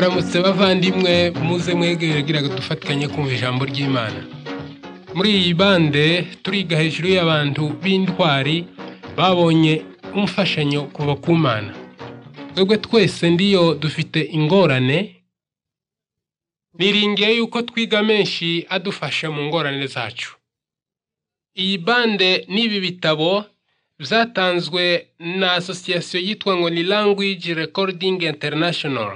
Haramutse bavandimwe muze mwegere gira dufatikanye kumva ijambo ry'Imana. Muri iyi bande turiga hejuru y'abantu b'intwari babonye umfashanyo kuva ku Mana. Twebwe twese ndiyo dufite ingorane, niringiye yuko twiga menshi adufasha mu ngorane zacu. Iyi bande n'ibi bitabo byatanzwe na asosiyasiyo yitwa ngo ni Language Recording International.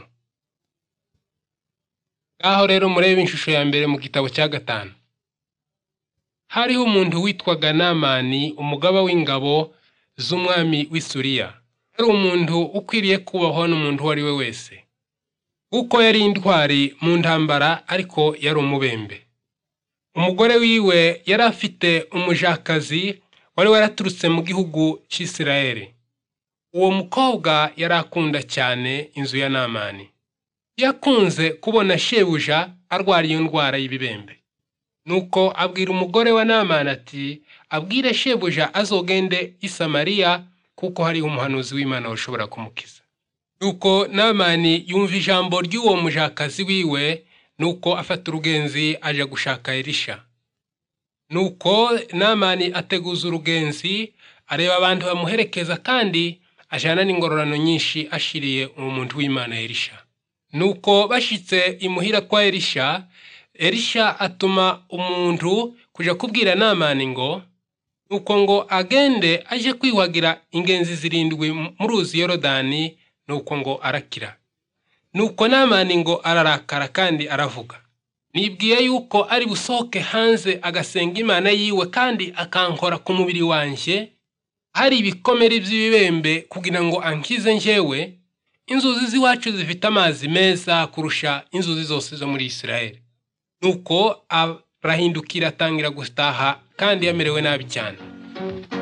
Ngaho rero murebe ishusho ya mbere mu gitabo cya gatanu. Hariho umuntu witwaga Namani, umugaba w'ingabo z'umwami w'i Suriya. Yari umuntu ukwiriye kubahwa n'umuntu uwo ari we wese. Kuko yari intwari mu ntambara ariko yari umubembe. Umugore wiwe yari afite umujakazi wari waraturutse mu gihugu cy'Isirayeli. Uwo mukobwa yari akunda cyane inzu ya Namani. Yakunze kubona shebuja arwara iyo ndwara y'ibibembe. Nuko abwira umugore wa Namani ati abwire shebuja azogende i Samariya kuko hariho umuhanuzi w'Imana ushobora kumukiza. Nuko Namani yumva ijambo ry'uwo mujakazi wiwe nuko afata urugenzi aja gushaka Elisha. Nuko Namani ateguza urugenzi areba abantu bamuherekeza kandi ajana n'ingororano nyinshi ashiriye uwo muntu w'Imana Elisha. Nuko bashitse imuhira kwa Elisha, Elisha atuma umuntu kuja kubwira Namani ngo nuko ngo agende aje kwiyuhagira ingenzi zirindwi mu ruzi Yorodani nuko ngo arakira. Nuko Namani ngo ararakara kandi aravuga. Nibwiye yuko ari busohoke hanze agasenga Imana yiwe kandi akankora ku mubiri wanje, hari ibikomere by'ibibembe kugira ngo ankize njyewe, inzuzi z'iwacu zifite amazi meza kurusha inzuzi zose zo muri Isirayeli. Nuko arahindukira atangira gutaha kandi yamerewe nabi cyane.